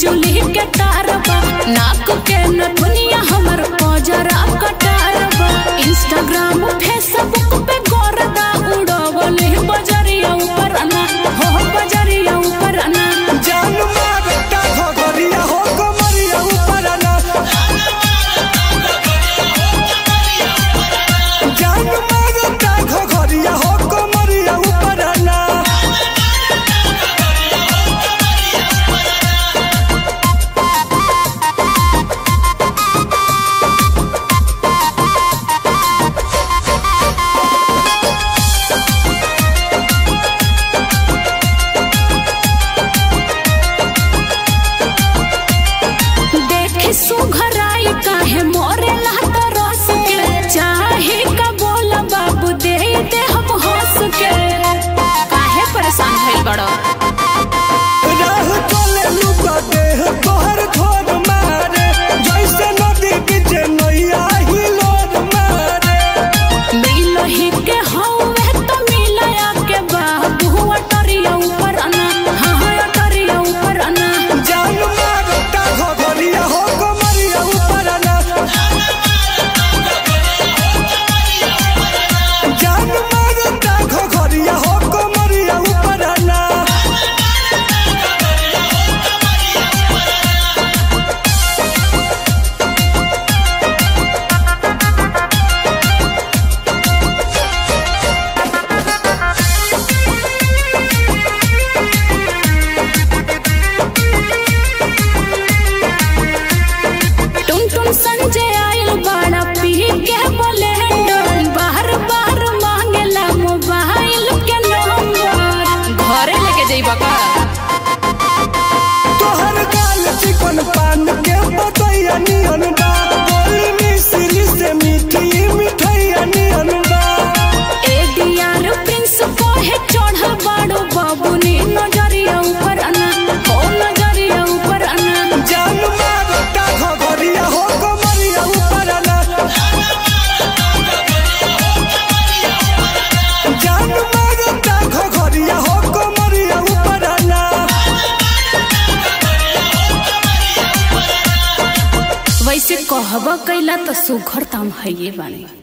बिजुली के तार बा नाक के नथुनिया हमर पजरा कटार बा इंस्टाग्राम फेसबुक पे गोरदा उड़वले बजरिया ऊपर ना हो बजरिया ऊपर ना जान मारता घोघरिया हो कमरिया ऊपर ना जान मारता घोघरिया हो कमरिया ऊपर ना देखे सुघराई काहे मोरे लात रस के चाहे का बोला बाबू दे दे हम हंस के काहे परेशान भइल बड़ो राह चले लुका देह तोहर थोर मारे जैसे नदी बीच नैया हिलोर मारे मिलही के हौवे तो मिलया के बाबू अटरिया ऊपर अना हाँ हाँ अटरिया ऊपर अना जान मारता घोघरिया हो कमरिया ऊपर ना जान मारता घोघरिया हो कमरिया ऊपर ना टुन टुन संजय आइल बड़ा पी के बोले बार बार मांगेला मोबाइल के नंबर घरे लेके जइबा का तोहर गाल चिकन पान के बतैया नियन बा बोली मिश्री से मीठी मिठैया नियन बा एडीआर प्रिंस कोहे चढ़ल बाड़ो बाबूनी नजरिया ऊपर अना हो नजरिया ऊपर अना जान मारता घोघरिया हो कमरिया ऊपर ना जान मारता घोघरिया हो कमरिया ऊपर ना वैसे कहबा कैला तो सुघर ताम है ये बानी